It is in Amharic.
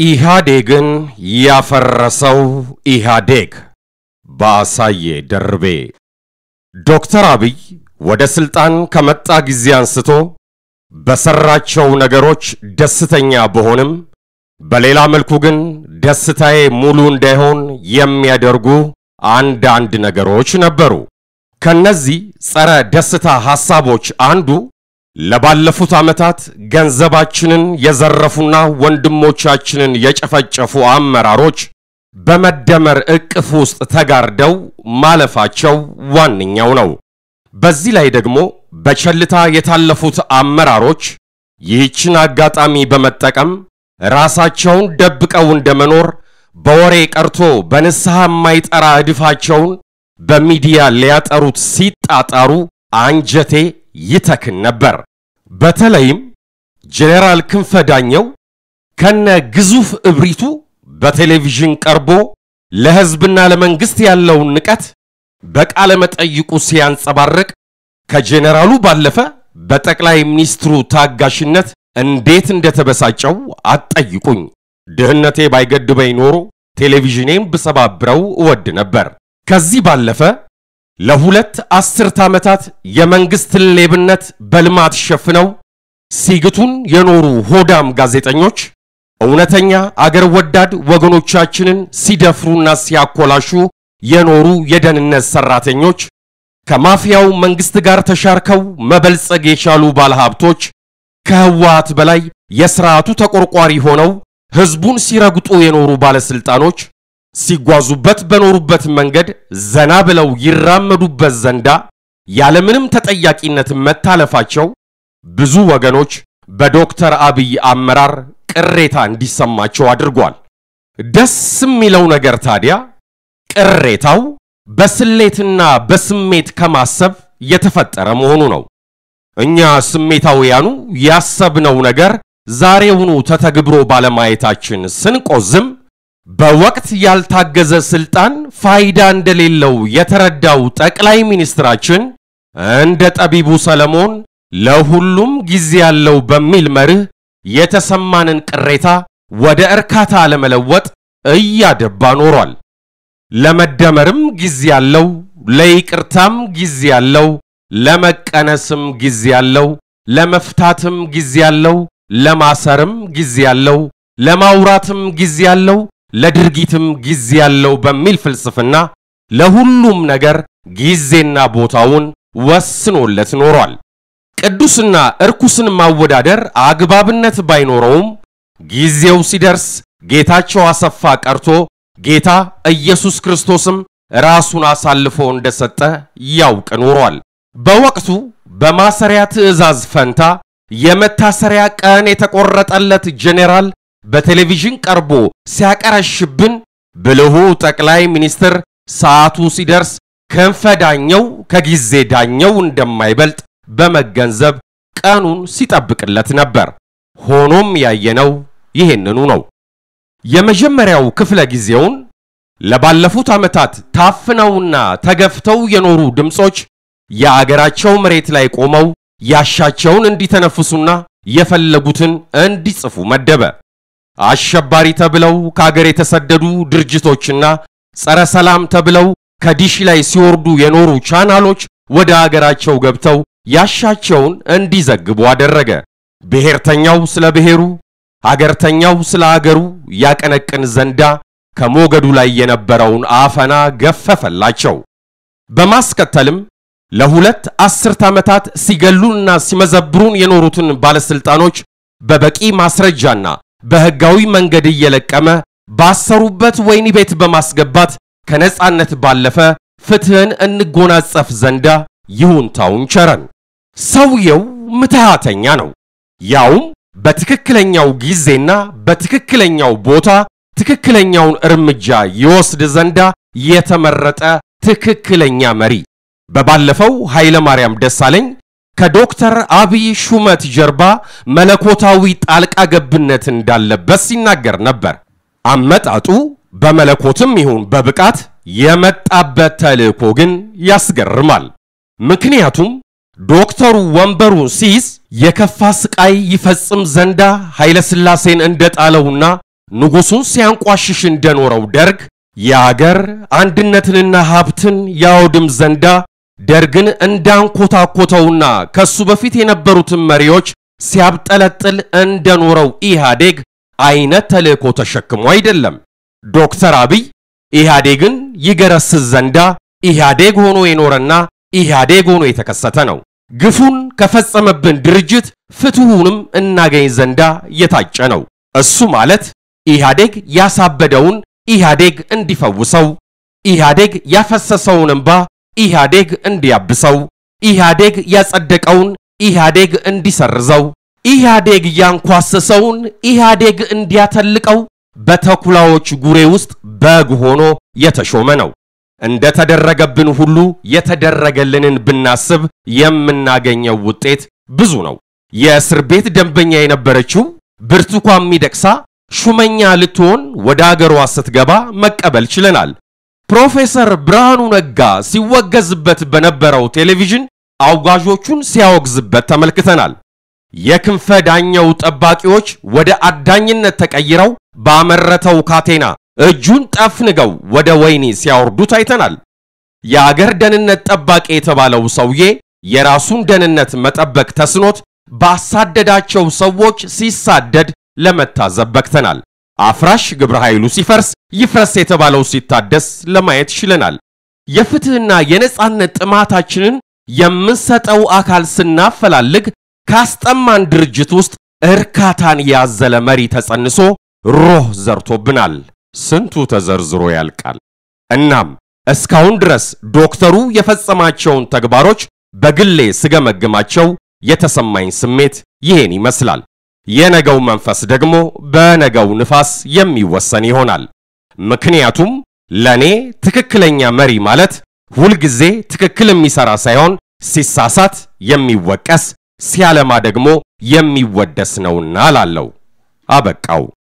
ኢህአዴግን ያፈረሰው ኢህአዴግ በአሳዬ ደርቤ። ዶክተር አብይ ወደ ስልጣን ከመጣ ጊዜ አንስቶ በሰራቸው ነገሮች ደስተኛ ብሆንም በሌላ መልኩ ግን ደስታዬ ሙሉ እንዳይሆን የሚያደርጉ አንዳንድ ነገሮች ነበሩ። ከነዚህ ጸረ ደስታ ሐሳቦች አንዱ ለባለፉት ዓመታት ገንዘባችንን የዘረፉና ወንድሞቻችንን የጨፈጨፉ አመራሮች በመደመር ዕቅፍ ውስጥ ተጋርደው ማለፋቸው ዋነኛው ነው። በዚህ ላይ ደግሞ በቸልታ የታለፉት አመራሮች ይህችን አጋጣሚ በመጠቀም ራሳቸውን ደብቀው እንደመኖር በወሬ ቀርቶ በንስሐ የማይጠራ እድፋቸውን በሚዲያ ሊያጠሩት ሲጣጣሩ አንጀቴ ይተክን ነበር። በተለይም ጄኔራል ክንፈ ዳኘው ከነ ግዙፍ እብሪቱ በቴሌቪዥን ቀርቦ ለሕዝብና ለመንግሥት ያለውን ንቀት በቃለ መጠይቁ ሲያንጸባርቅ ከጄኔራሉ ባለፈ በጠቅላይ ሚኒስትሩ ታጋሽነት እንዴት እንደተበሳጨው አትጠይቁኝ። ድህነቴ ባይገድበኝ ኖሮ ቴሌቪዥኔም ብሰባብረው እወድ ነበር። ከዚህ ባለፈ ለሁለት አስርት ዓመታት የመንግሥትን ሌብነት በልማት ሸፍነው ሲግቱን የኖሩ ሆዳም ጋዜጠኞች እውነተኛ አገር ወዳድ ወገኖቻችንን ሲደፍሩና ሲያኮላሹ የኖሩ የደህንነት ሰራተኞች፣ ከማፊያው መንግሥት ጋር ተሻርከው መበልጸግ የቻሉ ባለሀብቶች፣ ከህወሓት በላይ የሥርዓቱ ተቆርቋሪ ሆነው ሕዝቡን ሲረግጡ የኖሩ ባለሥልጣኖች ሲጓዙበት በኖሩበት መንገድ ዘና ብለው ይራመዱበት ዘንዳ ያለምንም ተጠያቂነት መታለፋቸው ብዙ ወገኖች በዶክተር አብይ አመራር ቅሬታ እንዲሰማቸው አድርጓል። ደስ የሚለው ነገር ታዲያ ቅሬታው በስሌትና በስሜት ከማሰብ የተፈጠረ መሆኑ ነው። እኛ ስሜታውያኑ ያሰብነው ነገር ዛሬውኑ ተተግብሮ ባለማየታችን ስንቆዝም በወቅት ያልታገዘ ስልጣን ፋይዳ እንደሌለው የተረዳው ጠቅላይ ሚኒስትራችን እንደ ጠቢቡ ሰለሞን ለሁሉም ጊዜ ያለው በሚል መርህ የተሰማንን ቅሬታ ወደ እርካታ ለመለወጥ እያደባ ኖሯል። ለመደመርም ጊዜ ያለው፣ ለይቅርታም ጊዜ ያለው፣ ለመቀነስም ጊዜ ያለው፣ ለመፍታትም ጊዜ ያለው፣ ለማሰርም ጊዜ ያለው፣ ለማውራትም ጊዜ ያለው ለድርጊትም ጊዜ ያለው በሚል ፍልስፍና ለሁሉም ነገር ጊዜና ቦታውን ወስኖለት ኖሯል። ቅዱስና እርኩስን ማወዳደር አግባብነት ባይኖረውም ጊዜው ሲደርስ ጌታቸው አሰፋ ቀርቶ ጌታ ኢየሱስ ክርስቶስም ራሱን አሳልፎ እንደሰጠ ያውቅ ኖሯል። በወቅቱ በማሰሪያ ትዕዛዝ ፈንታ የመታሰሪያ ቀን የተቆረጠለት ጄኔራል በቴሌቪዥን ቀርቦ ሲያቀረሽብን ብልሁ ጠቅላይ ሚኒስትር ሰዓቱ ሲደርስ ክንፈ ዳኘው ከጊዜ ዳኘው እንደማይበልጥ በመገንዘብ ቀኑን ሲጠብቅለት ነበር። ሆኖም ያየነው ይሄንኑ ነው። የመጀመሪያው ክፍለ ጊዜውን ለባለፉት ዓመታት ታፍነውና ተገፍተው የኖሩ ድምፆች የአገራቸው መሬት ላይ ቆመው ያሻቸውን እንዲተነፍሱና የፈለጉትን እንዲጽፉ መደበ። አሸባሪ ተብለው ከአገር የተሰደዱ ድርጅቶችና ጸረ ሰላም ተብለው ከዲሽ ላይ ሲወርዱ የኖሩ ቻናሎች ወደ አገራቸው ገብተው ያሻቸውን እንዲዘግቡ አደረገ። ብሔርተኛው ስለ ብሔሩ፣ አገርተኛው ስለ አገሩ ያቀነቅን ዘንዳ ከሞገዱ ላይ የነበረውን አፈና ገፈፈላቸው። በማስከተልም ለሁለት አስርት ዓመታት ሲገሉንና ሲመዘብሩን የኖሩትን ባለሥልጣኖች በበቂ ማስረጃና በሕጋዊ መንገድ እየለቀመ ባሰሩበት ወህኒ ቤት በማስገባት ከነጻነት ባለፈ ፍትሕን እንጎናጸፍ ዘንዳ ይሁንታውን ቸረን። ሰውየው ምትሃተኛ ነው። ያውም በትክክለኛው ጊዜና በትክክለኛው ቦታ ትክክለኛውን እርምጃ ይወስድ ዘንዳ የተመረጠ ትክክለኛ መሪ። በባለፈው ኃይለ ማርያም ደሳለኝ ከዶክተር አብይ ሹመት ጀርባ መለኮታዊ ጣልቃ ገብነት እንዳለበት ሲናገር ነበር። አመጣጡ በመለኮትም ይሁን በብቃት የመጣበት ተልእኮ ግን ያስገርማል። ምክንያቱም ዶክተሩ ወንበሩን ሲይዝ የከፋ ስቃይ ይፈጽም ዘንዳ ኃይለ ሥላሴን እንደጣለውና ንጉሡን ሲያንቋሽሽ እንደኖረው ደርግ የአገር አንድነትንና ሀብትን ያወድም ዘንዳ ደርግን እንዳንኮታኮተውና ከሱ በፊት የነበሩትን መሪዎች ሲያብጠለጥል እንደኖረው ኢህአዴግ አይነት ተልእኮ ተሸክሞ አይደለም። ዶክተር አብይ ኢህአዴግን ይገረስስ ዘንዳ ኢህአዴግ ሆኖ የኖረና ኢህአዴግ ሆኖ የተከሰተ ነው። ግፉን ከፈጸመብን ድርጅት ፍትሑንም እናገኝ ዘንዳ የታጨ ነው። እሱ ማለት ኢህአዴግ ያሳበደውን ኢህአዴግ እንዲፈውሰው፣ ኢህአዴግ ያፈሰሰውን እንባ ኢህአዴግ እንዲያብሰው፣ ኢህአዴግ ያጸደቀውን ኢህአዴግ እንዲሰርዘው፣ ኢህአዴግ ያንኳሰሰውን ኢህአዴግ እንዲያተልቀው በተኩላዎች ጉሬ ውስጥ በግ ሆኖ የተሾመ ነው። እንደ ተደረገብን ሁሉ የተደረገልንን ብናስብ የምናገኘው ውጤት ብዙ ነው። የእስር ቤት ደንበኛ የነበረችው ብርቱካን ሚደቅሳ ሹመኛ ልትሆን ወደ አገሯ ስትገባ መቀበል ችለናል። ፕሮፌሰር ብርሃኑ ነጋ ሲወገዝበት በነበረው ቴሌቪዥን አውጋዦቹን ሲያወግዝበት ተመልክተናል። የክንፈ ዳኘው ጠባቂዎች ወደ አዳኝነት ተቀይረው ባመረተው ካቴና እጁን ጠፍንገው ወደ ወህኒ ሲያወርዱት አይተናል። የአገር ደህንነት ጠባቂ የተባለው ሰውዬ የራሱን ደህንነት መጠበቅ ተስኖት ባሳደዳቸው ሰዎች ሲሳደድ ለመታዘብ በቅተናል። አፍራሽ ግብረ ኃይሉ ሲፈርስ ይፍረስ የተባለው ሲታደስ ለማየት ችለናል። የፍትህና የነጻነት ጥማታችንን የምንሰጠው አካል ስናፈላልግ ካስጠማን ድርጅት ውስጥ እርካታን ያዘለ መሪ ተጸንሶ ሮህ ዘርቶብናል። ስንቱ ተዘርዝሮ ያልቃል። እናም እስካሁን ድረስ ዶክተሩ የፈጸማቸውን ተግባሮች በግሌ ስገመግማቸው የተሰማኝ ስሜት ይሄን ይመስላል። የነገው መንፈስ ደግሞ በነገው ንፋስ የሚወሰን ይሆናል። ምክንያቱም ለኔ ትክክለኛ መሪ ማለት ሁልጊዜ ትክክል የሚሰራ ሳይሆን ሲሳሳት የሚወቀስ ሲያለማ ደግሞ የሚወደስ ነውና ላለው አበቃው።